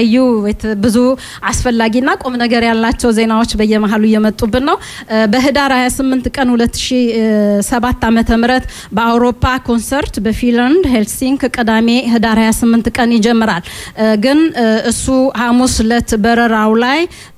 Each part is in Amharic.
እዩ ብዙ አስፈላጊና ቁም ነገር ያላቸው ዜናዎች በየመሀሉ እየመጡብን ነው። በህዳር 28 ቀን 2007 ዓመተ ምህረት በአውሮፓ ኮንሰርት በፊንላንድ ሄልሲንክ ቅዳሜ ህዳር 28 ቀን ይጀምራል። ግን እሱ ሐሙስ ለት በረራው ላይ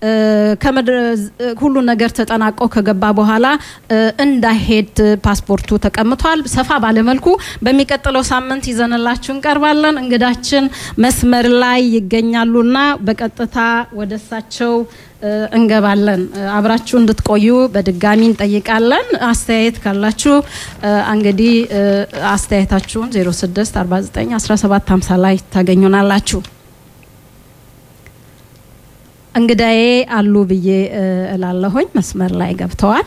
ሁሉ ነገር ተጠናቆ ከገባ በኋላ እንዳይሄድ ፓስፖርቱ ተቀምቷል። ሰፋ ባለመልኩ በሚቀጥለው ሳምንት ይዘንላችሁ እንቀርባለን። እንግዳችን መስመር ላይ ይገኛሉ ና በቀጥታ ወደ እሳቸው እንገባለን። አብራችሁ እንድትቆዩ በድጋሚ እንጠይቃለን። አስተያየት ካላችሁ እንግዲህ አስተያየታችሁን 06 49 17 50 ላይ ታገኙናላችሁ። እንግዳዬ አሉ ብዬ እላለሁኝ። መስመር ላይ ገብተዋል።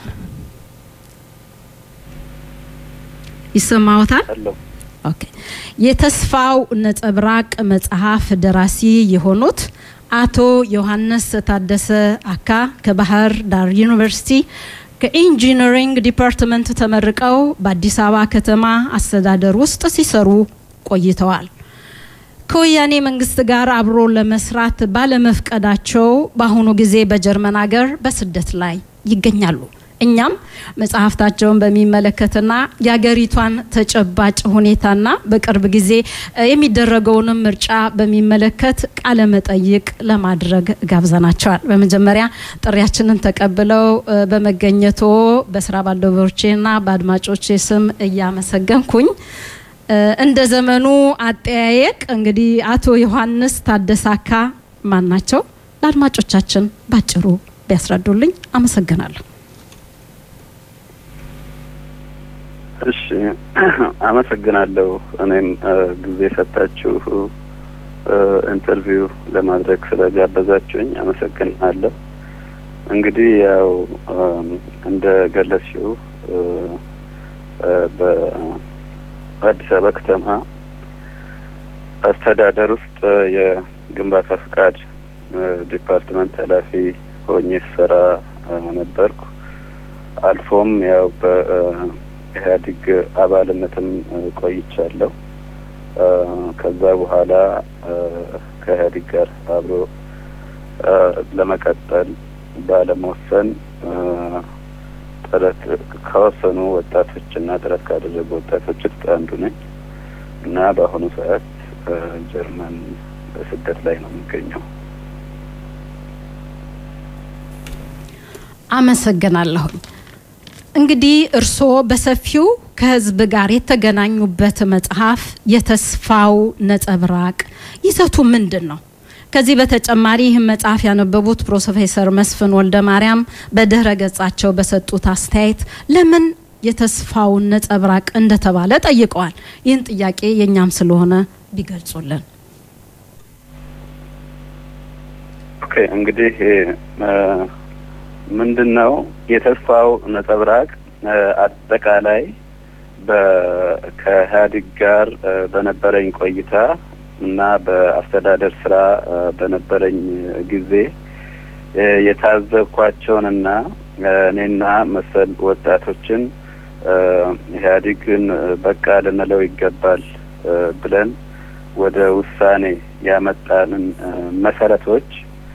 ይሰማዎታል? ኦኬ። የተስፋው ነጸብራቅ መጽሐፍ ደራሲ የሆኑት አቶ ዮሐንስ ታደሰ አካ ከባህር ዳር ዩኒቨርሲቲ ከኢንጂነሪንግ ዲፓርትመንት ተመርቀው በአዲስ አበባ ከተማ አስተዳደር ውስጥ ሲሰሩ ቆይተዋል። ከወያኔ መንግስት ጋር አብሮ ለመስራት ባለመፍቀዳቸው በአሁኑ ጊዜ በጀርመን ሀገር በስደት ላይ ይገኛሉ። እኛም መጽሐፍታቸውን በሚመለከትና የሀገሪቷን ተጨባጭ ሁኔታና በቅርብ ጊዜ የሚደረገውንም ምርጫ በሚመለከት ቃለ መጠይቅ ለማድረግ ጋብዘናቸዋል። በመጀመሪያ ጥሪያችንን ተቀብለው በመገኘቶ በስራ ባልደረቦቼና በአድማጮቼ ስም እያመሰገንኩኝ እንደ ዘመኑ አጠያየቅ እንግዲህ አቶ ዮሐንስ ታደሳካ ማን ናቸው? ለአድማጮቻችን ባጭሩ ቢያስረዱልኝ አመሰግናለሁ። እሺ አመሰግናለሁ። እኔም ጊዜ ሰጣችሁ ኢንተርቪው ለማድረግ ስለጋበዛችሁኝ አመሰግናለሁ። እንግዲህ ያው እንደ ገለጽሽው በአዲስ አበባ ከተማ አስተዳደር ውስጥ የግንባታ ፍቃድ ዲፓርትመንት ኃላፊ ሆኜ ስሰራ ነበርኩ። አልፎም ያው በ ኢህአዴግ አባልነትም ቆይቻለሁ። ከዛ በኋላ ከኢህአዴግ ጋር አብሮ ለመቀጠል ባለመወሰን ጥረት ከወሰኑ ወጣቶች እና ጥረት ካደረጉ ወጣቶች ውስጥ አንዱ ነኝ እና በአሁኑ ሰዓት ጀርመን በስደት ላይ ነው የሚገኘው። አመሰግናለሁኝ። እንግዲህ እርስዎ በሰፊው ከህዝብ ጋር የተገናኙበት መጽሐፍ የተስፋው ነጸብራቅ ይዘቱ ምንድን ነው? ከዚህ በተጨማሪ ይህን መጽሐፍ ያነበቡት ፕሮፌሰር መስፍን ወልደ ማርያም በድህረ ገጻቸው በሰጡት አስተያየት ለምን የተስፋውን ነጸብራቅ እንደተባለ ጠይቀዋል። ይህን ጥያቄ የእኛም ስለሆነ ቢገልጹልን። ኦኬ እንግዲህ ምንድን ነው የተስፋው ነጸብራቅ አጠቃላይ ከኢህአዴግ ጋር በነበረኝ ቆይታ እና በአስተዳደር ስራ በነበረኝ ጊዜ የታዘብኳቸውንና እኔና መሰል ወጣቶችን ኢህአዴግን በቃ ልንለው ይገባል ብለን ወደ ውሳኔ ያመጣንን መሰረቶች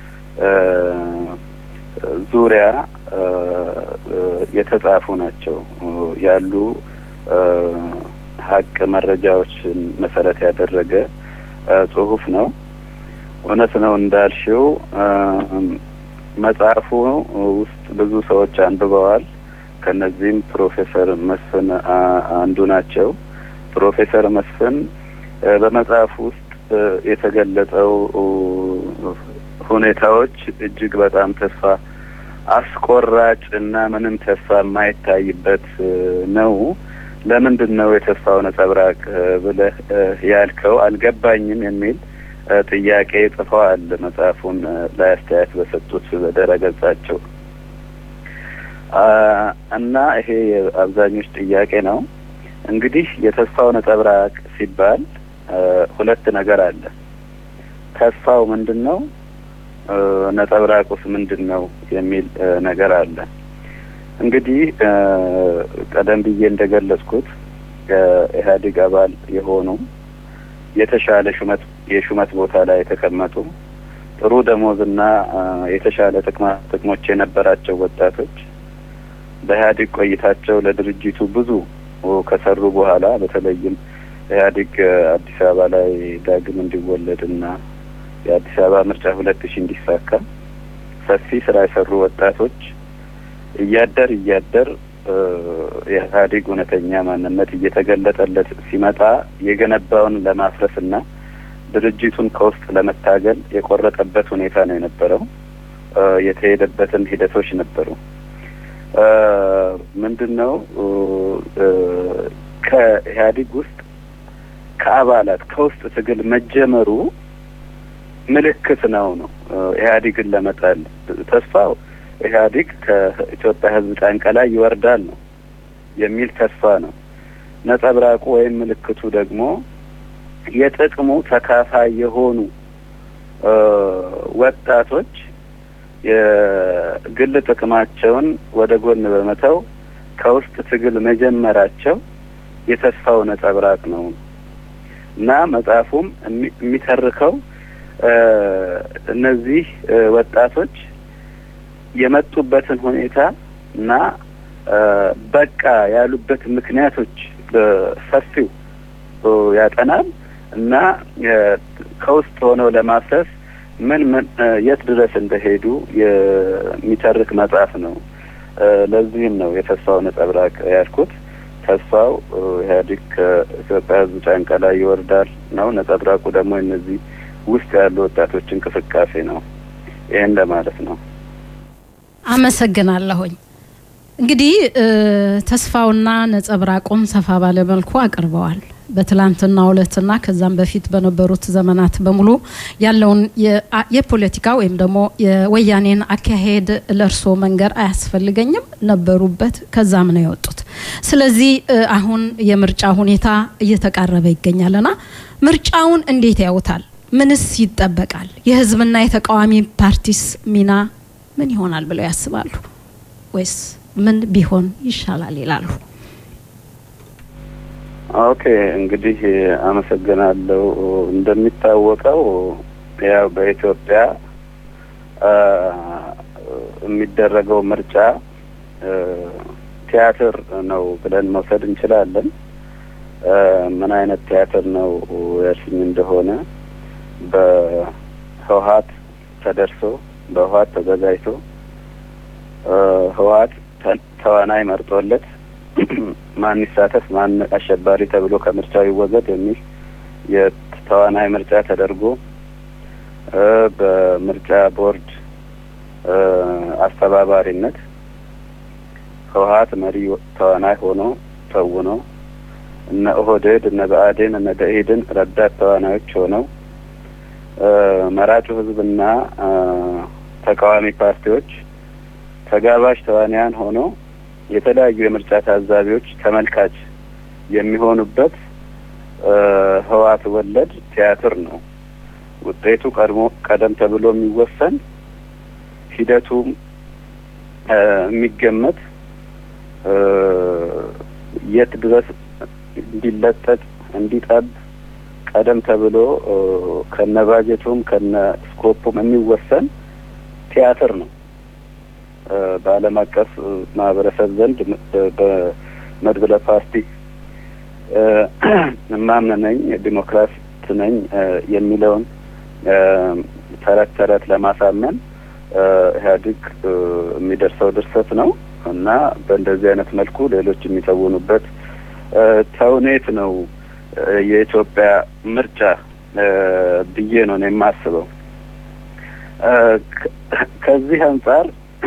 ዙሪያ የተጻፉ ናቸው ያሉ ሀቅ መረጃዎችን መሰረት ያደረገ ጽሁፍ ነው። እውነት ነው እንዳልሽው መጽሐፉ ውስጥ ብዙ ሰዎች አንብበዋል። ከነዚህም ፕሮፌሰር መስፍን አንዱ ናቸው። ፕሮፌሰር መስፍን በመጽሐፉ ውስጥ የተገለጸው ሁኔታዎች እጅግ በጣም ተስፋ አስቆራጭ እና ምንም ተስፋ የማይታይበት ነው። ለምንድን ነው የተስፋው ነጸብራቅ ብለህ ያልከው አልገባኝም የሚል ጥያቄ ጽፈዋል። መጽሐፉን ላይ አስተያየት በሰጡት በድረ ገጻቸው እና ይሄ የአብዛኞች ጥያቄ ነው። እንግዲህ የተስፋው ነጸብራቅ ሲባል ሁለት ነገር አለ። ተስፋው ምንድን ነው? ነጸብራቁስ ምንድን ነው የሚል ነገር አለ። እንግዲህ ቀደም ብዬ እንደገለጽኩት ከኢህአዴግ አባል የሆኑ የተሻለ ሹመት የሹመት ቦታ ላይ የተቀመጡ ጥሩ ደሞዝና የተሻለ ጥቅማ ጥቅሞች የነበራቸው ወጣቶች በኢህአዴግ ቆይታቸው ለድርጅቱ ብዙ ከሰሩ በኋላ በተለይም ኢህአዴግ አዲስ አበባ ላይ ዳግም እንዲወለድና የአዲስ አበባ ምርጫ ሁለት ሺህ እንዲሳካ ሰፊ ስራ የሰሩ ወጣቶች እያደር እያደር የኢህአዴግ እውነተኛ ማንነት እየተገለጠለት ሲመጣ የገነባውን ለማፍረስና ድርጅቱን ከውስጥ ለመታገል የቆረጠበት ሁኔታ ነው የነበረው። የተሄደበትን ሂደቶች ነበሩ። ምንድን ነው ከኢህአዴግ ውስጥ ከአባላት ከውስጥ ትግል መጀመሩ ምልክት ነው ነው ኢህአዴግን ለመጣል ተስፋው ኢህአዴግ ከኢትዮጵያ ሕዝብ ጫንቃ ላይ ይወርዳል ነው የሚል ተስፋ ነው። ነጸብራቁ ወይም ምልክቱ ደግሞ የጥቅሙ ተካፋይ የሆኑ ወጣቶች የግል ጥቅማቸውን ወደ ጎን በመተው ከውስጥ ትግል መጀመራቸው የተስፋው ነጸብራቅ ነው እና መጽሐፉም የሚተርከው እነዚህ ወጣቶች የመጡበትን ሁኔታ እና በቃ ያሉበት ምክንያቶች በሰፊው ያጠናል እና ከውስጥ ሆነው ለማፍረስ ምን ምን የት ድረስ እንደሄዱ የሚተርክ መጽሐፍ ነው። ለዚህም ነው የተስፋው ነጸብራቅ ያልኩት። ተስፋው ኢህአዴግ ከኢትዮጵያ ሕዝብ ጫንቃ ላይ ይወርዳል ነው። ነጸብራቁ ደግሞ እነዚህ ውስጥ ያሉ ወጣቶች እንቅስቃሴ ነው። ይህን ለማለት ነው። አመሰግናለሁኝ። እንግዲህ ተስፋውና ነጸብራቁን ሰፋ ባለ መልኩ አቅርበዋል። በትላንትና ዕለትና ከዛም በፊት በነበሩት ዘመናት በሙሉ ያለውን የፖለቲካ ወይም ደግሞ የወያኔን አካሄድ ለእርሶ መንገር አያስፈልገኝም። ነበሩበት፣ ከዛም ነው የወጡት። ስለዚህ አሁን የምርጫ ሁኔታ እየተቃረበ ይገኛልና ምርጫውን እንዴት ያውታል? ምንስ ይጠበቃል? የህዝብና የተቃዋሚ ፓርቲስ ሚና ምን ይሆናል ብለው ያስባሉ? ወይስ ምን ቢሆን ይሻላል ይላሉ? ኦኬ እንግዲህ አመሰግናለሁ። እንደሚታወቀው ያው በኢትዮጵያ የሚደረገው ምርጫ ቲያትር ነው ብለን መውሰድ እንችላለን። ምን አይነት ቲያትር ነው ያልሽኝ እንደሆነ በህወሀት ተደርሶ በህወሀት ተዘጋጅቶ ህወሀት ተዋናይ መርጦለት ማን ይሳተፍ ማን አሸባሪ ተብሎ ከምርጫው ይወገድ የሚል የተዋናይ ምርጫ ተደርጎ በምርጫ ቦርድ አስተባባሪነት ህወሀት መሪ ተዋናይ ሆኖ ተውኖ እነ ኦህዴድ እነ ብአዴን እነ ደኢህዴን ረዳት ተዋናዮች ሆነው መራጩ ህዝብና ተቃዋሚ ፓርቲዎች ተጋባዥ ተዋንያን ሆነው የተለያዩ የምርጫ ታዛቢዎች ተመልካች የሚሆኑበት ህወሓት ወለድ ቲያትር ነው። ውጤቱ ቀድሞ ቀደም ተብሎ የሚወሰን ሂደቱም የሚገመት የት ድረስ እንዲለጠጥ እንዲጠብ ቀደም ተብሎ ከነ ባጀቱም ከነ ስኮፑም የሚወሰን ቲያትር ነው። በዓለም አቀፍ ማህበረሰብ ዘንድ በመድብለ ፓርቲ እማምን ነኝ ዲሞክራት ነኝ የሚለውን ተረት ተረት ለማሳመን ኢህአዴግ የሚደርሰው ድርሰት ነው እና በእንደዚህ አይነት መልኩ ሌሎች የሚተውኑበት ተውኔት ነው የኢትዮጵያ ምርጫ ብዬ ነው ነው የማስበው። ከዚህ አንጻር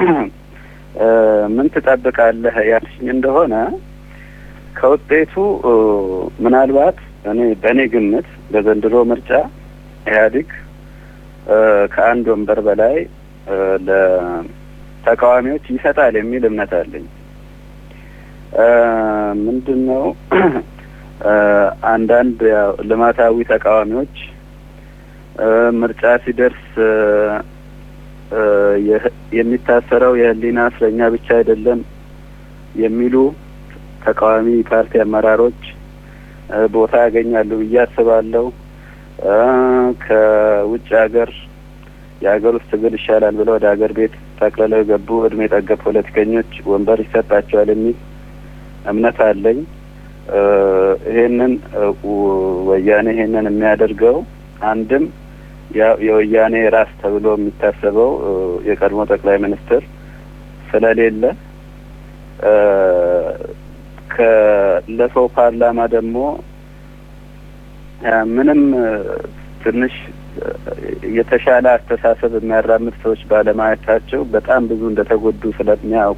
ምን ትጠብቃለህ ያልሽኝ እንደሆነ ከውጤቱ ምናልባት እኔ በእኔ ግምት በዘንድሮ ምርጫ ኢህአዴግ ከአንድ ወንበር በላይ ለተቃዋሚዎች ይሰጣል የሚል እምነት አለኝ። ምንድን ነው አንዳንድ ያው ልማታዊ ተቃዋሚዎች ምርጫ ሲደርስ የሚታሰረው የህሊና እስረኛ ብቻ አይደለም የሚሉ ተቃዋሚ ፓርቲ አመራሮች ቦታ ያገኛሉ ብዬ አስባለሁ። ከውጭ ሀገር የሀገር ውስጥ ትግል ይሻላል ብለው ወደ ሀገር ቤት ጠቅልለው የገቡ እድሜ ጠገብ ፖለቲከኞች ወንበር ይሰጣቸዋል የሚል እምነት አለኝ። ይሄንን ወያኔ ይሄንን የሚያደርገው አንድም የወያኔ ራስ ተብሎ የሚታሰበው የቀድሞ ጠቅላይ ሚኒስትር ስለሌለ ከለፈው ፓርላማ ደግሞ ምንም ትንሽ የተሻለ አስተሳሰብ የሚያራምድ ሰዎች ባለማየታቸው በጣም ብዙ እንደተጎዱ ስለሚያውቁ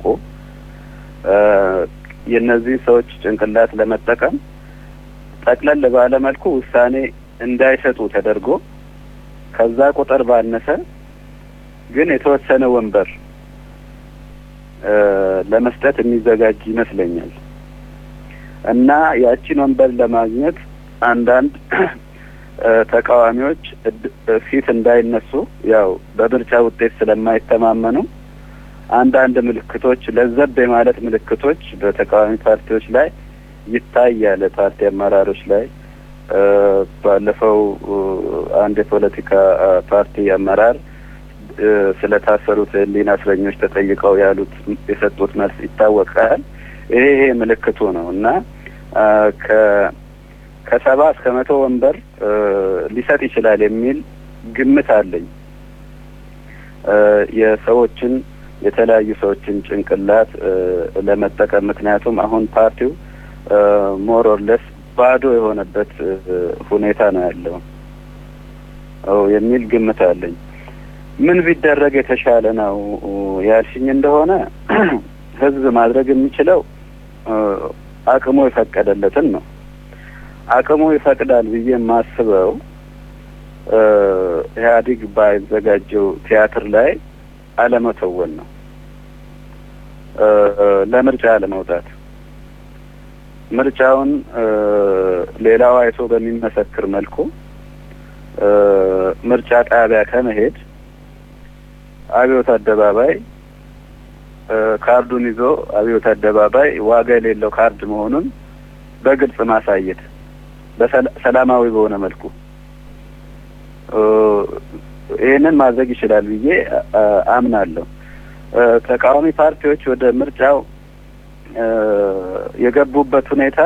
የእነዚህ ሰዎች ጭንቅላት ለመጠቀም ጠቅለል ባለ መልኩ ውሳኔ እንዳይሰጡ ተደርጎ ከዛ ቁጥር ባነሰ ግን የተወሰነ ወንበር ለመስጠት የሚዘጋጅ ይመስለኛል እና ያቺን ወንበር ለማግኘት አንዳንድ ተቃዋሚዎች ፊት እንዳይነሱ ያው በምርጫ ውጤት ስለማይተማመኑ አንዳንድ ምልክቶች ለዘብ የማለት ምልክቶች በተቃዋሚ ፓርቲዎች ላይ ይታያል። ፓርቲ አመራሮች ላይ ባለፈው አንድ የፖለቲካ ፓርቲ አመራር ስለታሰሩት ሕሊና እስረኞች ተጠይቀው ያሉት የሰጡት መልስ ይታወቃል። ይሄ ይሄ ምልክቱ ነው እና ከ ከሰባ እስከ መቶ ወንበር ሊሰጥ ይችላል የሚል ግምት አለኝ። የሰዎችን የተለያዩ ሰዎችን ጭንቅላት ለመጠቀም ምክንያቱም አሁን ፓርቲው ሞር ኦር ለስ ባዶ የሆነበት ሁኔታ ነው ያለው የሚል ግምት አለኝ። ምን ቢደረግ የተሻለ ነው ያልሽኝ እንደሆነ ህዝብ ማድረግ የሚችለው አቅሙ የፈቀደለትን ነው። አቅሙ ይፈቅዳል ብዬ የማስበው ኢህአዴግ ባዘጋጀው ቲያትር ላይ አለመተወን ነው። ለምርጫ አለመውጣት፣ ምርጫውን ሌላው አይቶ በሚመሰክር መልኩ ምርጫ ጣቢያ ከመሄድ አብዮት አደባባይ ካርዱን ይዞ አብዮት አደባባይ ዋጋ የሌለው ካርድ መሆኑን በግልጽ ማሳየት በሰላማዊ በሆነ መልኩ ይህንን ማድረግ ይችላል ብዬ አምናለሁ። ተቃዋሚ ፓርቲዎች ወደ ምርጫው የገቡበት ሁኔታ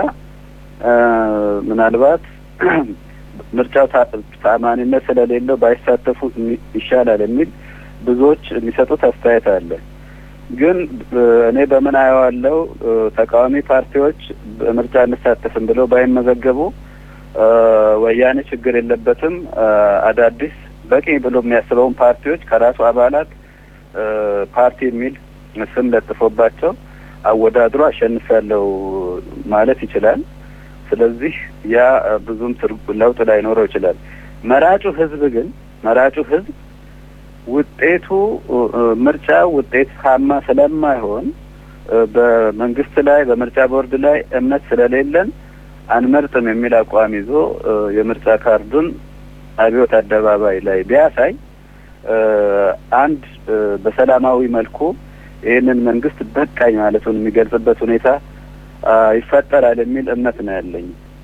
ምናልባት ምርጫው ታማኒነት ስለሌለው ባይሳተፉ ይሻላል የሚል ብዙዎች የሚሰጡት አስተያየት አለ። ግን እኔ በምን አየዋለው ተቃዋሚ ፓርቲዎች በምርጫ እንሳተፍም ብለው ባይመዘገቡ ወያኔ ችግር የለበትም አዳዲስ በቂ ብሎ የሚያስበውን ፓርቲዎች ከራሱ አባላት ፓርቲ የሚል ስም ለጥፎባቸው አወዳድሮ አሸንፊያለሁ ማለት ይችላል። ስለዚህ ያ ብዙም ለውጥ ላይኖረው ይችላል። መራጩ ህዝብ ግን መራጩ ህዝብ ውጤቱ ምርጫ ውጤታማ ስለማይሆን በመንግስት ላይ በምርጫ ቦርድ ላይ እምነት ስለሌለን አንመርጥም የሚል አቋም ይዞ የምርጫ ካርዱን አብዮት አደባባይ ላይ ቢያሳይ አንድ በሰላማዊ መልኩ ይህንን መንግስት በቃኝ ማለቱን የሚገልጽበት ሁኔታ ይፈጠራል የሚል እምነት ነው ያለኝ።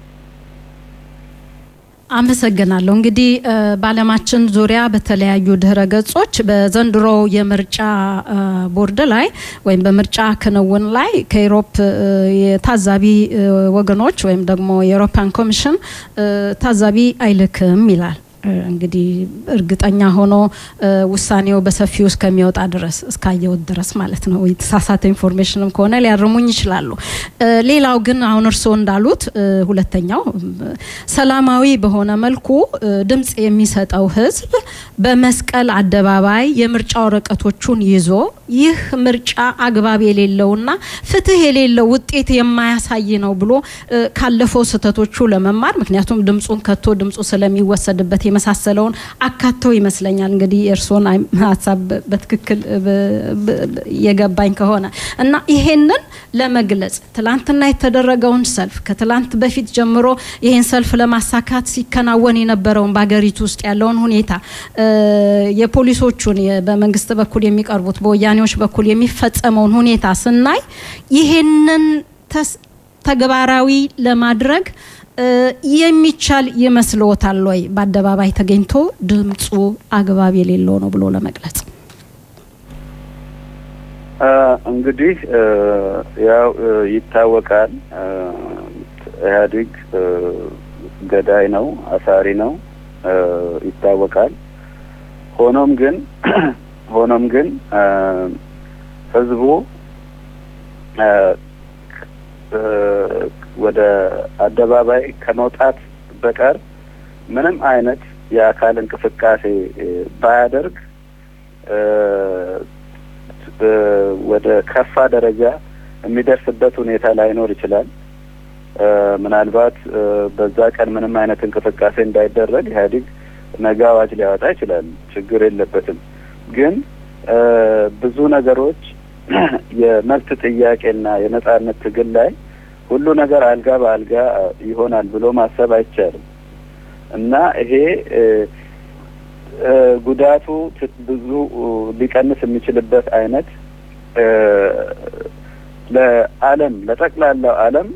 አመሰግናለሁ። እንግዲህ በዓለማችን ዙሪያ በተለያዩ ድህረ ገጾች በዘንድሮ የምርጫ ቦርድ ላይ ወይም በምርጫ ክንውን ላይ ከኢሮፕ የታዛቢ ወገኖች ወይም ደግሞ የአውሮፓን ኮሚሽን ታዛቢ አይልክም ይላል። እንግዲህ እርግጠኛ ሆኖ ውሳኔው በሰፊው እስከሚወጣ ድረስ እስካየወት ድረስ ማለት ነው። የተሳሳተ ኢንፎርሜሽንም ከሆነ ሊያርሙኝ ይችላሉ። ሌላው ግን አሁን እርስዎ እንዳሉት ሁለተኛው ሰላማዊ በሆነ መልኩ ድምፅ የሚሰጠው ህዝብ በመስቀል አደባባይ የምርጫ ወረቀቶቹን ይዞ ይህ ምርጫ አግባብ የሌለውና ፍትህ የሌለው ውጤት የማያሳይ ነው ብሎ ካለፈው ስህተቶቹ ለመማር ምክንያቱም ድምፁን ከቶ ድምፁ ስለሚወሰድበት የመሳሰለውን አካተው ይመስለኛል እንግዲህ የእርስዎን ሀሳብ በትክክል የገባኝ ከሆነ እና ይሄንን ለመግለጽ ትላንትና የተደረገውን ሰልፍ ከትላንት በፊት ጀምሮ ይሄን ሰልፍ ለማሳካት ሲከናወን የነበረውን በሀገሪቱ ውስጥ ያለውን ሁኔታ የፖሊሶቹን በመንግስት በኩል የሚቀርቡት በወያኔዎች በኩል የሚፈጸመውን ሁኔታ ስናይ ይሄንን ተግባራዊ ለማድረግ የሚቻል ይመስልዎታል ወይ በአደባባይ ተገኝቶ ድምፁ አግባብ የሌለው ነው ብሎ ለመግለጽ? እንግዲህ ያው ይታወቃል፣ ኢህአዴግ ገዳይ ነው፣ አሳሪ ነው ይታወቃል። ሆኖም ግን ሆኖም ግን ህዝቡ ወደ አደባባይ ከመውጣት በቀር ምንም አይነት የአካል እንቅስቃሴ ባያደርግ ወደ ከፋ ደረጃ የሚደርስበት ሁኔታ ላይኖር ይችላል። ምናልባት በዛ ቀን ምንም አይነት እንቅስቃሴ እንዳይደረግ ኢህአዴግ ነገ አዋጅ ሊያወጣ ይችላል። ችግር የለበትም። ግን ብዙ ነገሮች የመብት ጥያቄና የነጻነት ትግል ላይ ሁሉ ነገር አልጋ በአልጋ ይሆናል ብሎ ማሰብ አይቻልም እና ይሄ ጉዳቱ ብዙ ሊቀንስ የሚችልበት አይነት ለዓለም ለጠቅላላው ዓለም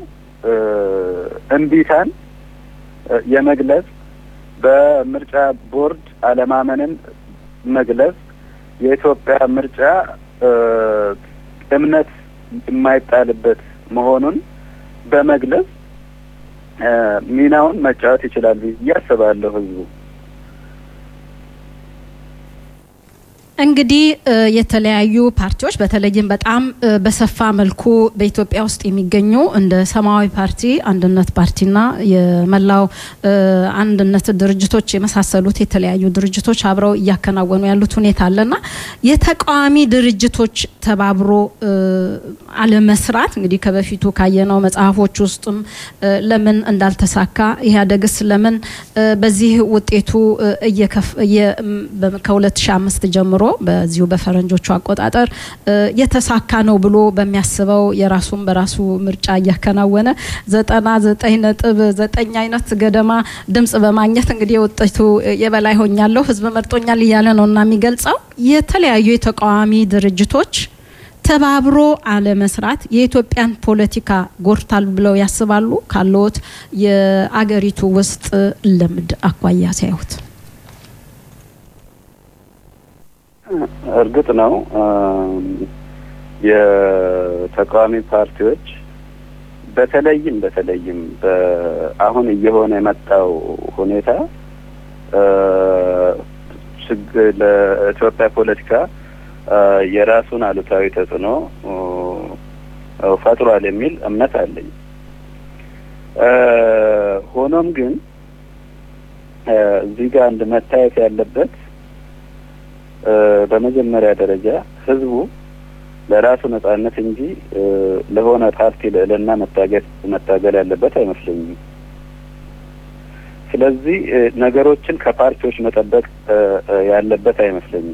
እምቢታን የመግለጽ በምርጫ ቦርድ አለማመንን መግለጽ የኢትዮጵያ ምርጫ እምነት የማይጣልበት መሆኑን በመግለጽ ሚናውን መጫወት ይችላል ብዬ አስባለሁ ህዝቡ። እንግዲህ የተለያዩ ፓርቲዎች በተለይም በጣም በሰፋ መልኩ በኢትዮጵያ ውስጥ የሚገኙ እንደ ሰማያዊ ፓርቲ፣ አንድነት ፓርቲና የመላው አንድነት ድርጅቶች የመሳሰሉት የተለያዩ ድርጅቶች አብረው እያከናወኑ ያሉት ሁኔታ አለና የተቃዋሚ ድርጅቶች ተባብሮ አለመስራት እንግዲህ ከበፊቱ ካየነው መጽሐፎች ውስጥም ለምን እንዳልተሳካ ኢህአዴግስ ለምን በዚህ ውጤቱ ከ2005 ጀምሮ በዚሁ በፈረንጆቹ አቆጣጠር የተሳካ ነው ብሎ በሚያስበው የራሱን በራሱ ምርጫ እያከናወነ ዘጠና ዘጠኝ ነጥብ ዘጠኝ አይነት ገደማ ድምጽ በማግኘት እንግዲህ የውጤቱ የበላይ ሆኛለሁ ህዝብ መርጦኛል እያለ ነው እና የሚገልጸው የተለያዩ የተቃዋሚ ድርጅቶች ተባብሮ አለመስራት የኢትዮጵያን ፖለቲካ ጎድታል ብለው ያስባሉ? ካለዎት የአገሪቱ ውስጥ ልምድ አኳያ ሲያዩት እርግጥ ነው የተቃዋሚ ፓርቲዎች በተለይም በተለይም አሁን እየሆነ የመጣው ሁኔታ ለኢትዮጵያ ፖለቲካ የራሱን አሉታዊ ተጽዕኖ ፈጥሯል የሚል እምነት አለኝ። ሆኖም ግን እዚህ ጋር አንድ መታየት ያለበት በመጀመሪያ ደረጃ ህዝቡ ለራሱ ነጻነት እንጂ ለሆነ ፓርቲ ልዕልና መታገል መታገል ያለበት አይመስለኝም። ስለዚህ ነገሮችን ከፓርቲዎች መጠበቅ ያለበት አይመስለኝም።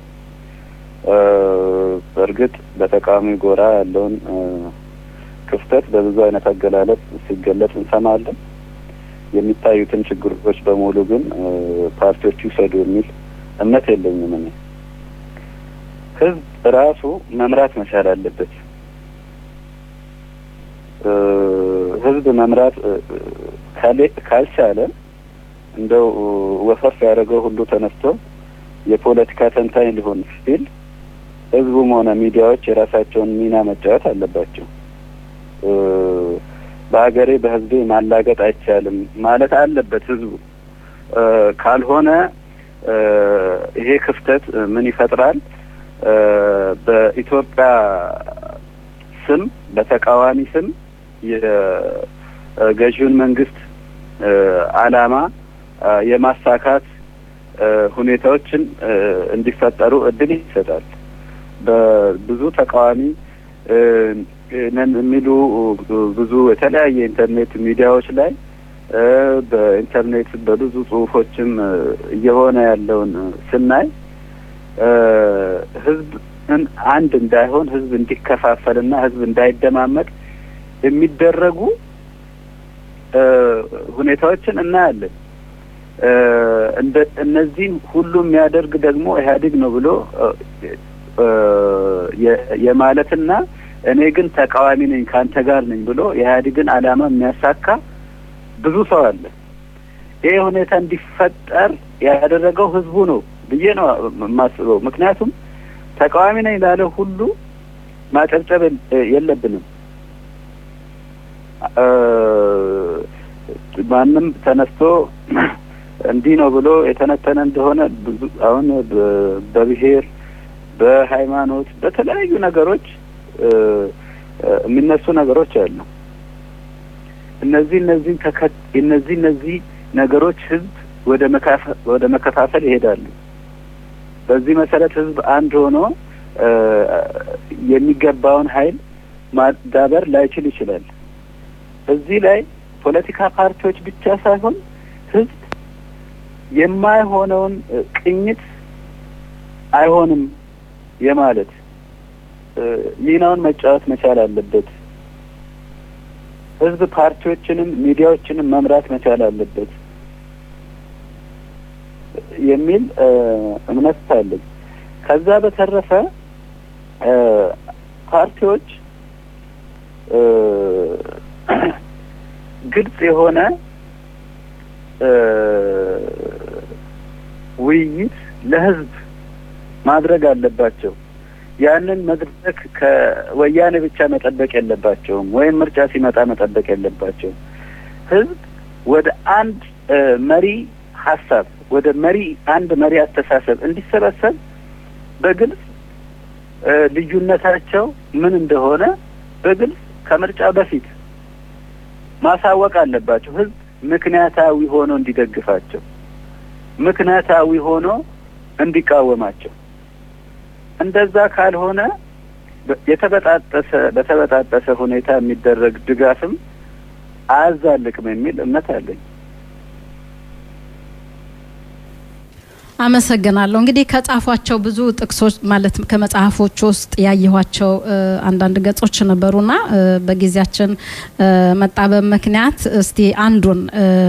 በእርግጥ በተቃዋሚ ጎራ ያለውን ክፍተት በብዙ አይነት አገላለጽ ሲገለጽ እንሰማለን። የሚታዩትን ችግሮች በሙሉ ግን ፓርቲዎች ይውሰዱ የሚል እምነት የለኝም። እኔ ህዝብ ራሱ መምራት መቻል አለበት። ህዝብ መምራት ካልቻለ እንደው ወፈፍ ያደረገው ሁሉ ተነስቶ የፖለቲካ ተንታኝ ሊሆን ሲል ህዝቡም ሆነ ሚዲያዎች የራሳቸውን ሚና መጫወት አለባቸው። በሀገሬ በህዝቤ ማላገጥ አይቻልም ማለት አለበት ህዝቡ። ካልሆነ ይሄ ክፍተት ምን ይፈጥራል? በኢትዮጵያ ስም በተቃዋሚ ስም የገዢውን መንግስት አላማ የማሳካት ሁኔታዎችን እንዲፈጠሩ እድል ይሰጣል። በብዙ ተቃዋሚ ነን የሚሉ ብዙ የተለያየ ኢንተርኔት ሚዲያዎች ላይ በኢንተርኔት በብዙ ጽሁፎችም እየሆነ ያለውን ስናይ ህዝብን አንድ እንዳይሆን ህዝብ እንዲከፋፈልና ህዝብ እንዳይደማመጥ የሚደረጉ ሁኔታዎችን እናያለን። እንደ እነዚህን ሁሉ የሚያደርግ ደግሞ ኢህአዴግ ነው ብሎ የማለትና እኔ ግን ተቃዋሚ ነኝ ከአንተ ጋር ነኝ ብሎ የኢህአዴግን አላማ የሚያሳካ ብዙ ሰው አለ። ይሄ ሁኔታ እንዲፈጠር ያደረገው ህዝቡ ነው ብዬ ነው የማስበው። ምክንያቱም ተቃዋሚ ነኝ ላለ ሁሉ ማጨብጨብ የለብንም። ማንም ተነስቶ እንዲህ ነው ብሎ የተነተነ እንደሆነ ብዙ አሁን በብሔር በሃይማኖት በተለያዩ ነገሮች የሚነሱ ነገሮች አሉ። እነዚህ እነዚህ እነዚህ እነዚህ ነገሮች ህዝብ ወደ ወደ መከፋፈል ይሄዳሉ። በዚህ መሰረት ህዝብ አንድ ሆኖ የሚገባውን ኃይል ማዳበር ላይችል ይችላል። እዚህ ላይ ፖለቲካ ፓርቲዎች ብቻ ሳይሆን ህዝብ የማይሆነውን ቅኝት አይሆንም የማለት ሚናውን መጫወት መቻል አለበት። ህዝብ ፓርቲዎችንም ሚዲያዎችንም መምራት መቻል አለበት የሚል እምነት አለኝ። ከዛ በተረፈ ፓርቲዎች ግልጽ የሆነ ውይይት ለህዝብ ማድረግ አለባቸው። ያንን መድረክ ከወያኔ ብቻ መጠበቅ የለባቸውም፣ ወይም ምርጫ ሲመጣ መጠበቅ የለባቸውም። ህዝብ ወደ አንድ መሪ ሀሳብ ወደ መሪ አንድ መሪ አስተሳሰብ እንዲሰበሰብ በግልጽ ልዩነታቸው ምን እንደሆነ በግልጽ ከምርጫ በፊት ማሳወቅ አለባቸው። ህዝብ ምክንያታዊ ሆኖ እንዲደግፋቸው፣ ምክንያታዊ ሆኖ እንዲቃወማቸው። እንደዛ ካልሆነ የተበጣጠሰ በተበጣጠሰ ሁኔታ የሚደረግ ድጋፍም አያዛልቅም የሚል እምነት አለኝ። አመሰግናለሁ። እንግዲህ ከጻፏቸው ብዙ ጥቅሶች ማለት ከመጽሐፎች ውስጥ ያየኋቸው አንዳንድ ገጾች ነበሩና በጊዜያችን መጣበብ ምክንያት እስቲ አንዱን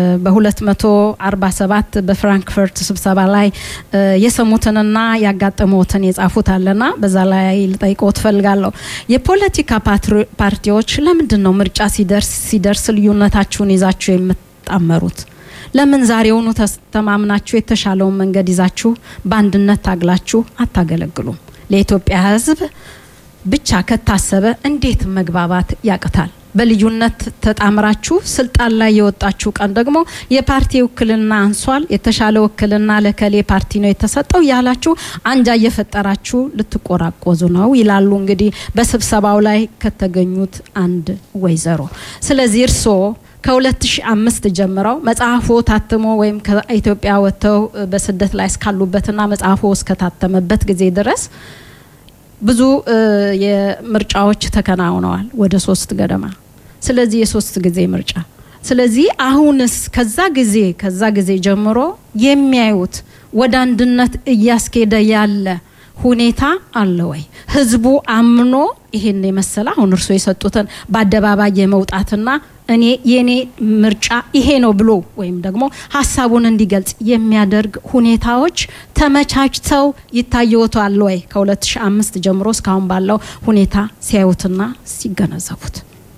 በ247 በፍራንክፈርት ስብሰባ ላይ የሰሙትንና ያጋጠሙትን የጻፉት አለና በዛ ላይ ልጠይቀው ትፈልጋለሁ። የፖለቲካ ፓርቲዎች ለምንድን ነው ምርጫ ሲደርስ ሲደርስ ልዩነታችሁን ይዛችሁ የምትጣመሩት? ለምን ዛሬውኑ ተማምናችሁ የተሻለውን መንገድ ይዛችሁ በአንድነት ታግላችሁ አታገለግሉም? ለኢትዮጵያ ሕዝብ ብቻ ከታሰበ እንዴት መግባባት ያቅታል? በልዩነት ተጣምራችሁ ስልጣን ላይ የወጣችሁ ቀን ደግሞ የፓርቲ ውክልና አንሷል፣ የተሻለ ውክልና ለከሌ ፓርቲ ነው የተሰጠው ያላችሁ አንጃ እየፈጠራችሁ ልትቆራቆዙ ነው ይላሉ። እንግዲህ በስብሰባው ላይ ከተገኙት አንድ ወይዘሮ። ስለዚህ እርስዎ ከ2005 ጀምረው መጽሐፎ ታትሞ ወይም ከኢትዮጵያ ወጥተው በስደት ላይ እስካሉበትና መጽሐፎ እስከታተመበት ጊዜ ድረስ ብዙ የምርጫዎች ተከናውነዋል፣ ወደ ሶስት ገደማ። ስለዚህ የሶስት ጊዜ ምርጫ። ስለዚህ አሁንስ ከዛ ጊዜ ከዛ ጊዜ ጀምሮ የሚያዩት ወደ አንድነት እያስኬደ ያለ ሁኔታ አለ ወይ? ህዝቡ አምኖ ይሄን የመሰለ አሁን እርስዎ የሰጡትን በአደባባይ የመውጣትና እኔ የኔ ምርጫ ይሄ ነው ብሎ ወይም ደግሞ ሀሳቡን እንዲገልጽ የሚያደርግ ሁኔታዎች ተመቻችተው ይታየዎታል ወይ? ከ2005 ጀምሮ እስካሁን ባለው ሁኔታ ሲያዩትና ሲገነዘቡት።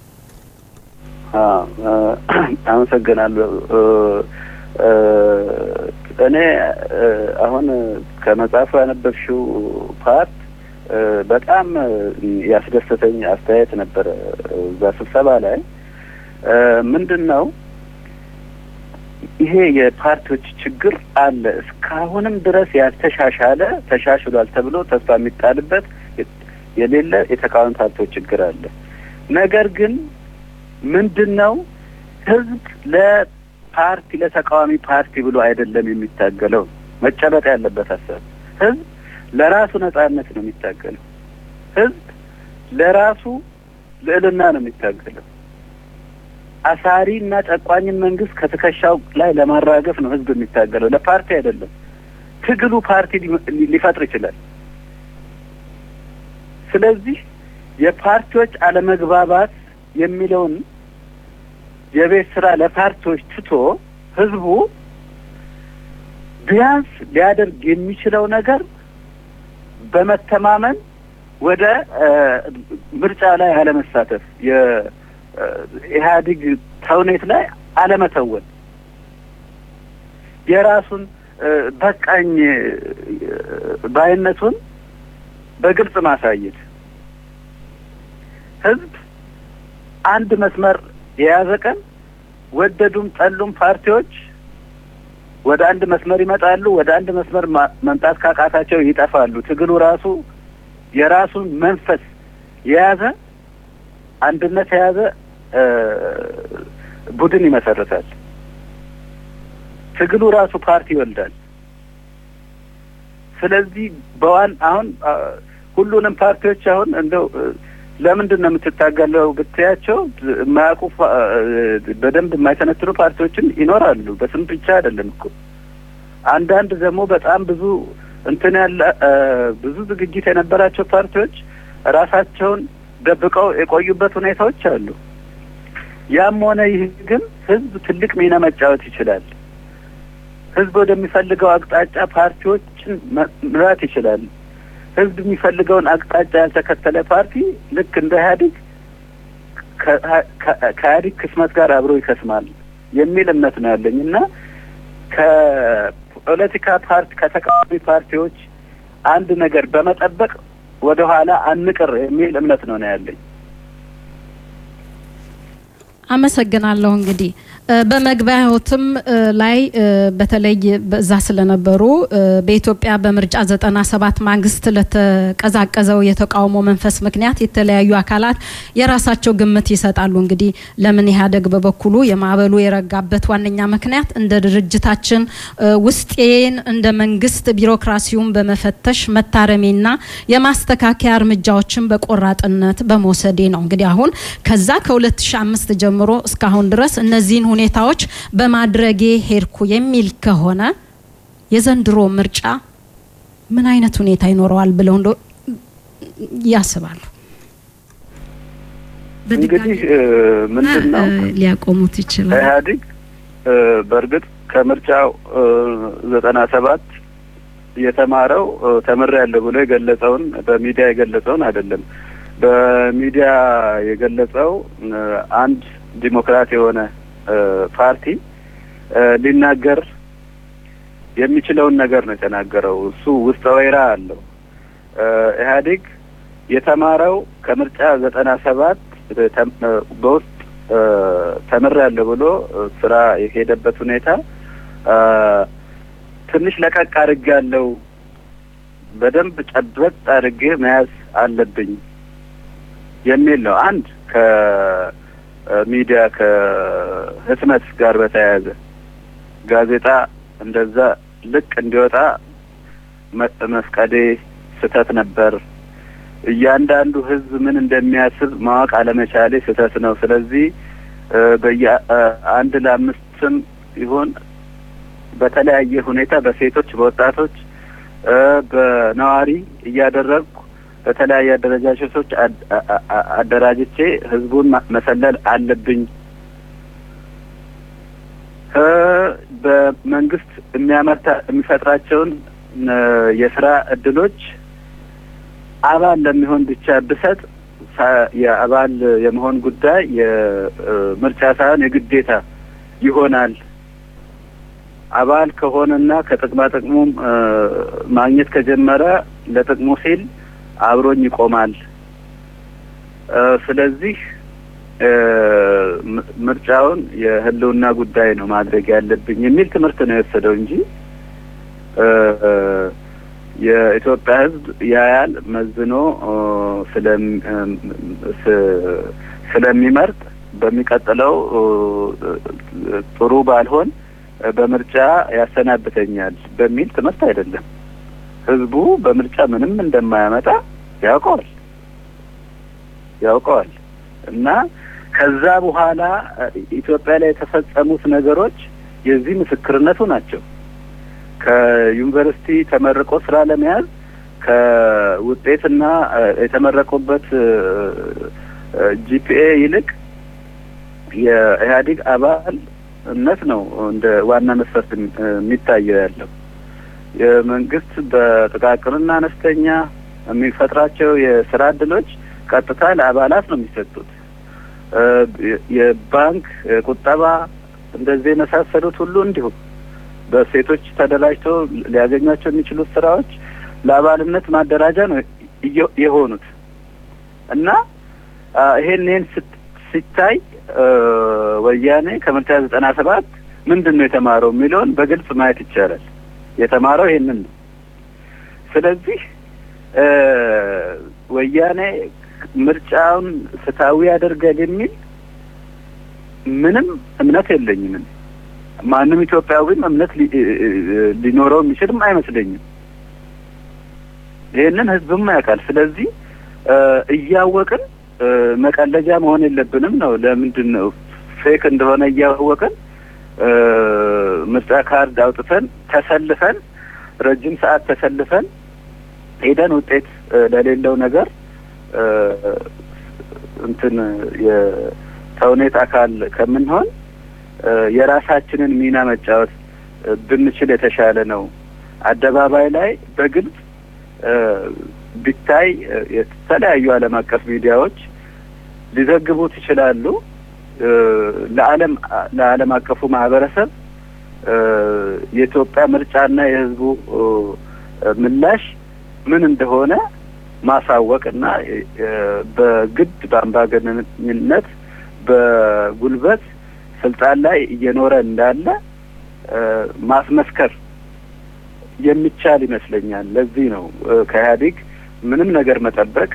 አመሰግናለሁ። እኔ አሁን ከመጽሐፉ ያነበብሽው ፓርት በጣም ያስደሰተኝ አስተያየት ነበረ። እዛ ስብሰባ ላይ ምንድን ነው ይሄ የፓርቲዎች ችግር አለ። እስካሁንም ድረስ ያልተሻሻለ ተሻሽሏል ተብሎ ተስፋ የሚጣልበት የሌለ የተቃዋሚ ፓርቲዎች ችግር አለ። ነገር ግን ምንድን ነው ህዝብ ለፓርቲ ለተቃዋሚ ፓርቲ ብሎ አይደለም የሚታገለው። መጨበጥ ያለበት ሀሳብ ህዝብ ለራሱ ነጻነት ነው የሚታገለው። ህዝብ ለራሱ ልዕልና ነው የሚታገለው። አሳሪ እና ጨቋኝን መንግስት ከትከሻው ላይ ለማራገፍ ነው ህዝብ የሚታገለው፣ ለፓርቲ አይደለም። ትግሉ ፓርቲ ሊፈጥር ይችላል። ስለዚህ የፓርቲዎች አለመግባባት የሚለውን የቤት ስራ ለፓርቲዎች ትቶ ህዝቡ ቢያንስ ሊያደርግ የሚችለው ነገር በመተማመን ወደ ምርጫ ላይ አለመሳተፍ የኢህአዴግ ተውኔት ላይ አለመተወን፣ የራሱን በቃኝ ባይነቱን በግልጽ ማሳየት ህዝብ አንድ መስመር የያዘ ቀን ወደዱም ጠሉም ፓርቲዎች ወደ አንድ መስመር ይመጣሉ። ወደ አንድ መስመር መምጣት ካቃታቸው ይጠፋሉ። ትግሉ ራሱ የራሱን መንፈስ የያዘ አንድነት የያዘ ቡድን ይመሰርታል። ትግሉ ራሱ ፓርቲ ይወልዳል። ስለዚህ በዋን አሁን ሁሉንም ፓርቲዎች አሁን እንደው ለምንድን ነው የምትታገለው ብትያቸው የማያውቁ በደንብ የማይተነትኑ ፓርቲዎችን ይኖራሉ። በስም ብቻ አይደለም እኮ አንዳንድ ደግሞ በጣም ብዙ እንትን ያለ ብዙ ዝግጅት የነበራቸው ፓርቲዎች ራሳቸውን ደብቀው የቆዩበት ሁኔታዎች አሉ። ያም ሆነ ይህ ግን ህዝብ ትልቅ ሚና መጫወት ይችላል። ህዝብ ወደሚፈልገው አቅጣጫ ፓርቲዎችን መምራት ይችላል። ህዝብ የሚፈልገውን አቅጣጫ ያልተከተለ ፓርቲ ልክ እንደ ኢህአዴግ ከኢህአዴግ ክስመት ጋር አብሮ ይከስማል የሚል እምነት ነው ያለኝ እና ከፖለቲካ ፓርቲ ከተቃዋሚ ፓርቲዎች አንድ ነገር በመጠበቅ ወደ ኋላ አንቅር የሚል እምነት ነው ነው ያለኝ። አመሰግናለሁ። እንግዲህ በመግቢያዎትም ላይ በተለይ በዛ ስለነበሩ በኢትዮጵያ በምርጫ ዘጠና ሰባት ማግስት ለተቀዛቀዘው የተቃውሞ መንፈስ ምክንያት የተለያዩ አካላት የራሳቸው ግምት ይሰጣሉ። እንግዲህ ለምን ኢህአዴግ በበኩሉ የማዕበሉ የረጋበት ዋነኛ ምክንያት እንደ ድርጅታችን ውስጤን እንደ መንግስት ቢሮክራሲውን በመፈተሽ መታረሜና የማስተካከያ እርምጃዎችን በቆራጥነት በመውሰዴ ነው። እንግዲህ አሁን ከዛ ከ2005 ጀምሮ እስካሁን ድረስ እነዚህን ሁኔታዎች በማድረጌ ሄድኩ የሚል ከሆነ የዘንድሮ ምርጫ ምን አይነት ሁኔታ ይኖረዋል ብለው እንደ ያስባሉ? እንግዲህ ምንድን ነው ሊያቆሙት ይችላል። ኢህአዴግ በእርግጥ ከምርጫው ዘጠና ሰባት የተማረው ተምሬያለሁ ብሎ የገለጸውን በሚዲያ የገለጸውን አይደለም። በሚዲያ የገለጸው አንድ ዲሞክራት የሆነ ፓርቲ ሊናገር የሚችለውን ነገር ነው የተናገረው። እሱ ውስጠ ወይራ አለው። ኢህአዴግ የተማረው ከምርጫ ዘጠና ሰባት በውስጥ ተምሬያለሁ ብሎ ስራ የሄደበት ሁኔታ ትንሽ ለቀቅ አድርጌያለሁ፣ በደንብ ጨበጥ አድርጌ መያዝ አለብኝ የሚል ነው። አንድ ከሚዲያ ከህትመት ጋር በተያያዘ ጋዜጣ እንደዛ ልቅ እንዲወጣ መፍቀዴ ስህተት ነበር። እያንዳንዱ ህዝብ ምን እንደሚያስብ ማወቅ አለመቻሌ ስህተት ነው። ስለዚህ በየ አንድ ለአምስትም ይሁን በተለያየ ሁኔታ በሴቶች፣ በወጣቶች፣ በነዋሪ እያደረግኩ በተለያየ አደረጃጀቶች አደራጅቼ ህዝቡን መሰለል አለብኝ። በመንግስት የሚያመርታ የሚፈጥራቸውን የስራ እድሎች አባል ለሚሆን ብቻ ብሰጥ የአባል የመሆን ጉዳይ የምርጫ ሳይሆን የግዴታ ይሆናል። አባል ከሆነና ከጥቅማ ጥቅሙም ማግኘት ከጀመረ ለጥቅሙ ሲል አብሮኝ ይቆማል። ስለዚህ ምርጫውን የህልውና ጉዳይ ነው ማድረግ ያለብኝ የሚል ትምህርት ነው የወሰደው እንጂ የኢትዮጵያ ሕዝብ ያያል መዝኖ ስለሚመርጥ በሚቀጥለው ጥሩ ባልሆን በምርጫ ያሰናብተኛል በሚል ትምህርት አይደለም። ህዝቡ በምርጫ ምንም እንደማያመጣ ያውቀዋል ያውቀዋል እና ከዛ በኋላ ኢትዮጵያ ላይ የተፈጸሙት ነገሮች የዚህ ምስክርነቱ ናቸው። ከዩኒቨርሲቲ ተመርቆ ስራ ለመያዝ ከውጤትና የተመረቁበት ጂፒኤ ይልቅ የኢህአዴግ አባልነት ነው እንደ ዋና መስፈርት የሚታየው ያለው። የመንግስት በጥቃቅንና አነስተኛ የሚፈጥራቸው የስራ እድሎች ቀጥታ ለአባላት ነው የሚሰጡት። የባንክ ቁጠባ እንደዚህ የመሳሰሉት ሁሉ እንዲሁ በሴቶች ተደራጅተው ሊያገኟቸው የሚችሉት ስራዎች ለአባልነት ማደራጃ ነው የሆኑት እና ይሄን ይሄን ሲታይ ወያኔ ከምርጫ ዘጠና ሰባት ምንድን ነው የተማረው የሚለውን በግልጽ ማየት ይቻላል። የተማረው ይሄንን ነው። ስለዚህ ወያኔ ምርጫውን ፍትሐዊ ያደርጋል የሚል ምንም እምነት የለኝም። ማንም ኢትዮጵያዊም እምነት ሊኖረው የሚችልም አይመስለኝም። ይህንን ህዝብም ያውቃል። ስለዚህ እያወቅን መቀለጃ መሆን የለብንም ነው። ለምንድን ነው ፌክ እንደሆነ እያወቅን ምርጫ ካርድ አውጥተን ተሰልፈን ረጅም ሰዓት ተሰልፈን ሄደን ውጤት ለሌለው ነገር እንትን የተውኔት አካል ከምንሆን የራሳችንን ሚና መጫወት ብንችል የተሻለ ነው። አደባባይ ላይ በግልጽ ቢታይ የተለያዩ ዓለም አቀፍ ሚዲያዎች ሊዘግቡት ይችላሉ። ለዓለም ለዓለም አቀፉ ማህበረሰብ የኢትዮጵያ ምርጫና የህዝቡ ምላሽ ምን እንደሆነ ማሳወቅ እና በግድ በአምባገነንነት በጉልበት ስልጣን ላይ እየኖረ እንዳለ ማስመስከር የሚቻል ይመስለኛል። ለዚህ ነው ከኢህአዴግ ምንም ነገር መጠበቅ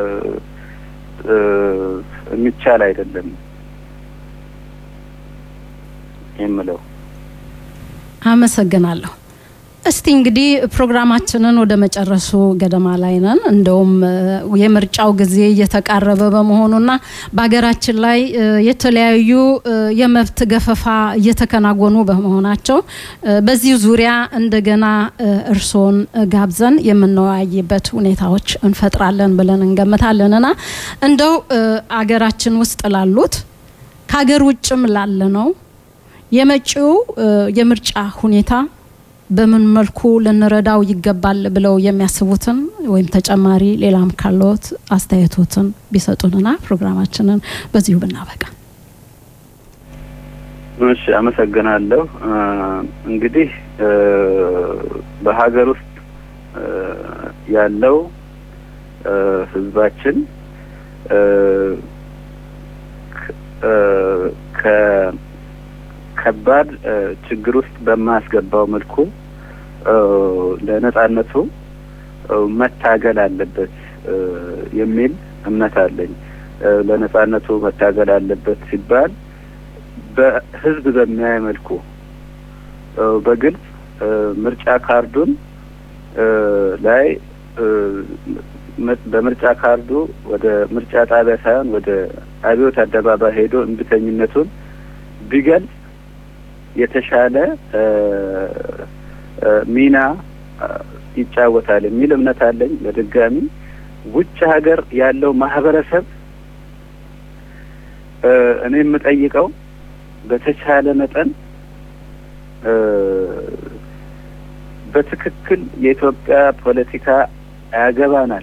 የሚቻል አይደለም የምለው። አመሰግናለሁ። እስቲ እንግዲህ ፕሮግራማችንን ወደ መጨረሱ ገደማ ላይ ነን። እንደውም የምርጫው ጊዜ እየተቃረበ በመሆኑና በሀገራችን ላይ የተለያዩ የመብት ገፈፋ እየተከናወኑ በመሆናቸው በዚህ ዙሪያ እንደገና እርስዎን ጋብዘን የምንወያይበት ሁኔታዎች እንፈጥራለን ብለን እንገምታለንና እንደው አገራችን ውስጥ ላሉት ከሀገር ውጭም ላለ ነው የመጪው የምርጫ ሁኔታ በምን መልኩ ልንረዳው ይገባል ብለው የሚያስቡትን ወይም ተጨማሪ ሌላም ካለዎት አስተያየቶትን ቢሰጡንና ፕሮግራማችንን በዚሁ ብናበቃ። እሺ፣ አመሰግናለሁ። እንግዲህ በሀገር ውስጥ ያለው ህዝባችን ከባድ ችግር ውስጥ በማያስገባው መልኩ ለነጻነቱ መታገል አለበት የሚል እምነት አለኝ። ለነጻነቱ መታገል አለበት ሲባል በህዝብ በሚያይ መልኩ በግልጽ ምርጫ ካርዱን ላይ በምርጫ ካርዱ ወደ ምርጫ ጣቢያ ሳይሆን ወደ አብዮት አደባባይ ሄዶ እምቢተኝነቱን ቢገልጽ የተሻለ ሚና ይጫወታል የሚል እምነት አለኝ። በድጋሚ ውጭ ሀገር ያለው ማህበረሰብ እኔ የምጠይቀው በተቻለ መጠን በትክክል የኢትዮጵያ ፖለቲካ ያገባናል፣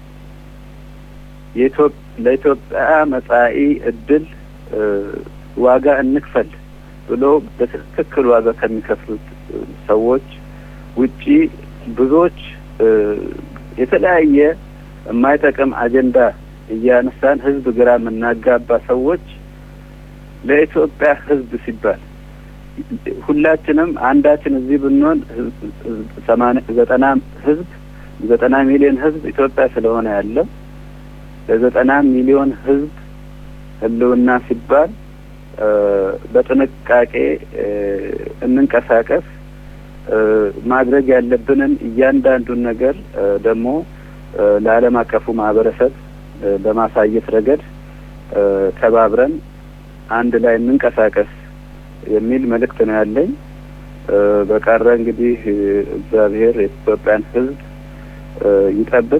ለኢትዮጵያ መጻኢ እድል ዋጋ እንክፈል ብሎ በትክክል ዋጋ ከሚከፍሉት ሰዎች ውጪ ብዙዎች የተለያየ የማይጠቅም አጀንዳ እያነሳን ህዝብ ግራ የምናጋባ ሰዎች ለኢትዮጵያ ህዝብ ሲባል ሁላችንም አንዳችን እዚህ ብንሆን ሰማንያ ዘጠና ህዝብ ዘጠና ሚሊዮን ህዝብ ኢትዮጵያ ስለሆነ ያለው ለዘጠና ሚሊዮን ህዝብ ህልውና ሲባል በጥንቃቄ እንንቀሳቀስ። ማድረግ ያለብንን እያንዳንዱን ነገር ደግሞ ለዓለም አቀፉ ማህበረሰብ በማሳየት ረገድ ተባብረን አንድ ላይ እንንቀሳቀስ የሚል መልእክት ነው ያለኝ። በቀረ እንግዲህ እግዚአብሔር የኢትዮጵያን ህዝብ ይጠብቅ፣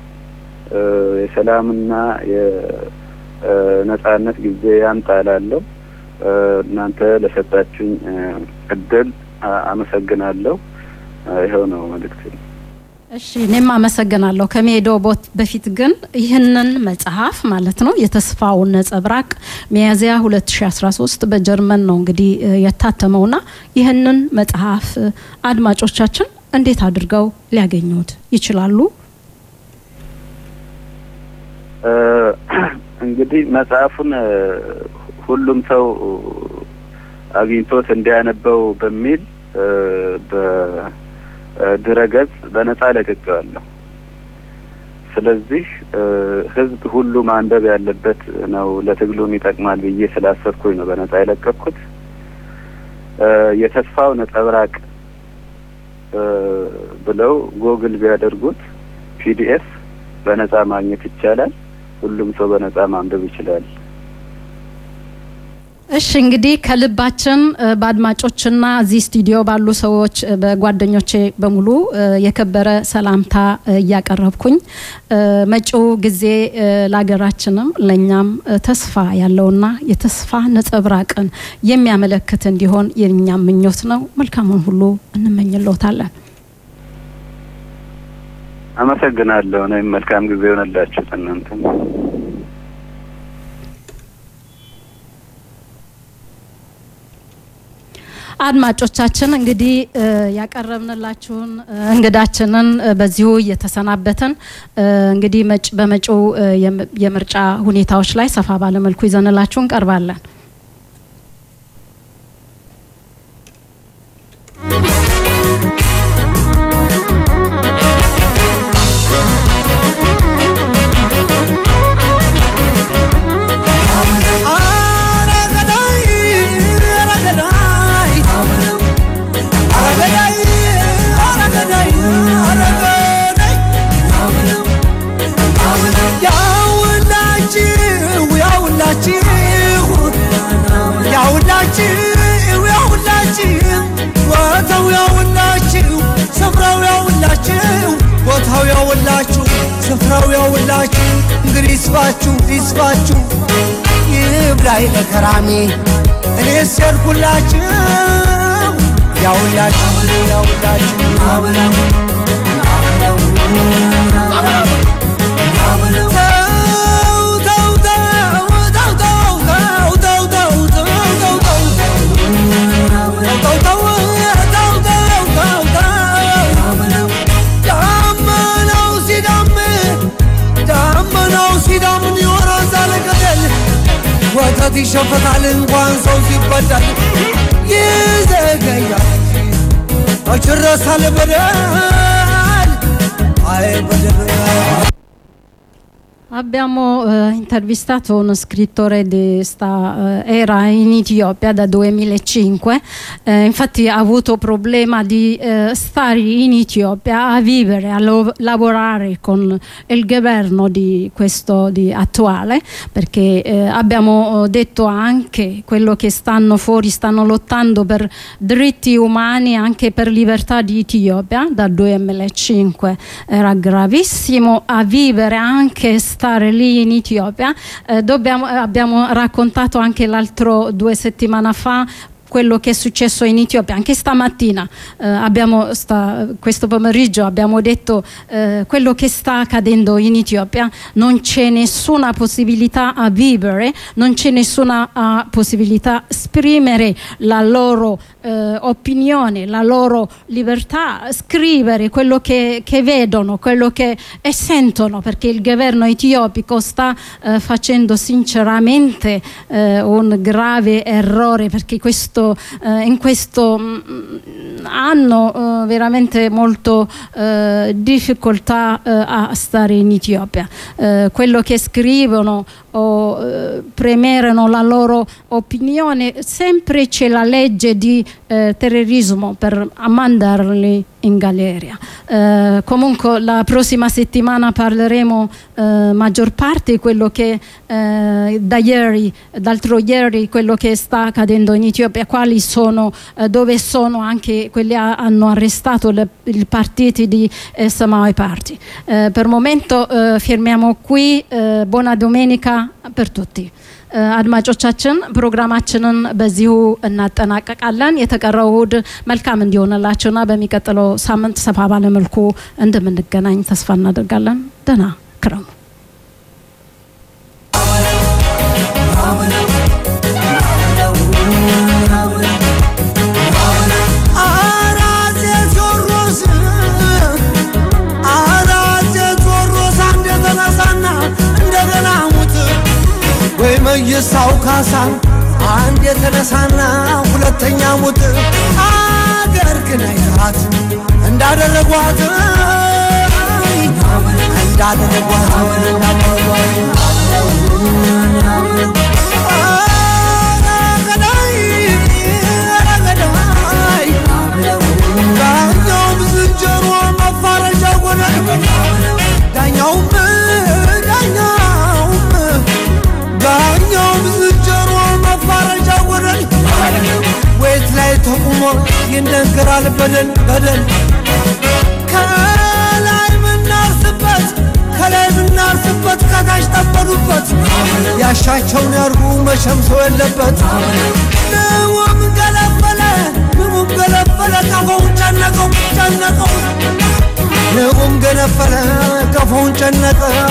የሰላምና የነጻነት ጊዜ ያምጣላለሁ። እናንተ ለሰጣችሁኝ እድል አመሰግናለሁ። ይኸው ነው መልእክት። እሺ እኔም አመሰግናለሁ። ከመሄደው በፊት ግን ይህንን መጽሐፍ ማለት ነው የተስፋው ነጸብራቅ ሚያዝያ 2013 በጀርመን ነው እንግዲህ የታተመውና ይህንን መጽሐፍ አድማጮቻችን እንዴት አድርገው ሊያገኙት ይችላሉ? እንግዲህ መጽሐፉን ሁሉም ሰው አግኝቶት እንዲያነበው በሚል በድረገጽ በነጻ ለቅቄዋለሁ። ስለዚህ ሕዝብ ሁሉ ማንበብ ያለበት ነው፣ ለትግሉም ይጠቅማል ብዬ ስላሰብኩኝ ነው በነጻ የለቀቅኩት። የተስፋው ነጸብራቅ ብለው ጎግል ቢያደርጉት ፒዲኤፍ በነጻ ማግኘት ይቻላል። ሁሉም ሰው በነጻ ማንበብ ይችላል። እሺ እንግዲህ ከልባችን በአድማጮችና እዚህ ስቱዲዮ ባሉ ሰዎች በጓደኞቼ በሙሉ የከበረ ሰላምታ እያቀረብኩኝ መጪው ጊዜ ለሀገራችንም ለእኛም ተስፋ ያለውና የተስፋ ነጸብራቅን የሚያመለክት እንዲሆን የእኛም ምኞት ነው። መልካሙን ሁሉ እንመኝልዎታለን። አመሰግናለሁ። እኔም መልካም ጊዜ ይሆንላችሁ እናንተ አድማጮቻችን እንግዲህ ያቀረብንላችሁን እንግዳችንን በዚሁ እየተሰናበትን እንግዲህ በመጪው የምርጫ ሁኔታዎች ላይ ሰፋ ባለመልኩ ይዘንላችሁ እንቀርባለን። ቦታው ያውላችሁ ስፍራው ያውላችሁ እንግዲህ ይስፋችሁ ይስፋችሁ ይብላኝ ለከራሜ እኔ ሰርኩላችሁ ያውላችሁ ያውላችሁ ወተት ይሸፈታል እንኳን ሰው ሲበዳል ይዘገያል መች ይረሳል በደል አይ በደል Abbiamo eh, intervistato uno scrittore di sta, eh, era in Etiopia da 2005, eh, infatti ha avuto problema di stare in Etiopia a vivere, a lo- lavorare con il governo di questo di attuale, perché abbiamo detto anche quello che stanno fuori, stanno lottando per diritti umani, anche per libertà di Etiopia, dal 2005 era gravissimo a vivere anche stare lì in Etiopia. Eh, dobbiamo- abbiamo raccontato anche l'altro due settimane fa quello che è successo in Etiopia. Anche stamattina, eh, abbiamo sta- questo pomeriggio, abbiamo detto eh, quello che sta accadendo in Etiopia. Non c'è nessuna possibilità a vivere, non c'è nessuna ah, possibilità a esprimere la loro eh, opinione, la loro libertà, scrivere quello che, che vedono, quello che e sentono, perché il governo etiopico sta eh, facendo sinceramente eh, un grave errore, perché questo, eh, in questo mm, hanno eh, veramente molto eh, difficoltà eh, a stare in Etiopia. Eh, quello che scrivono o eh, premerano la loro opinione, sempre c'è la legge di eh, terrorismo per mandarli in galera. Eh, comunque la prossima settimana parleremo eh, maggior parte di quello che eh, da ieri, d'altro ieri, quello che sta accadendo in Etiopia, quali sono, eh, dove sono anche quelli che hanno arrestato le- i partiti di eh, Samaoi Party. Eh, per il momento eh, fermiamo qui, eh, buona domenica per tutti. አድማጮቻችን ፕሮግራማችንን በዚሁ እናጠናቀቃለን። የተቀረው እሁድ መልካም እንዲሆንላችሁና በሚቀጥለው ሳምንት ሰፋ ባለ መልኩ እንደምንገናኝ ተስፋ እናደርጋለን። ደህና ክረሙ። አራጼ ቴዎድሮስ አራጼ ቴዎድሮስ አንድ የተነሳና እንደገና ሙት ወይ መይሳው ካሳ አንድ የተነሳና ሁለተኛ ሙት አገር ግን አይታት እንዳደረጓት እንዳደረጓት ዳኛውም ዝንጀሮ መፋረጃ ሆነ ዳኛውም ዳኛውም ዳኛውም ዝንጀሮ መፋረጃ ሆነ ወይት ላይ ተቁሞ ይነገራል በደል በደል ከላይ ምናርስበት ከላይ ምናርስበት ከታች ጠበዱበት ያሻቸውን ያርጉ መቼም ሰው የለበት ንውም ገለበለ ንውም ገለበለ ቀፎውን ጨነቀው ጨነቀው ንውም ገነፈለ ቀፎውን ጨነቀ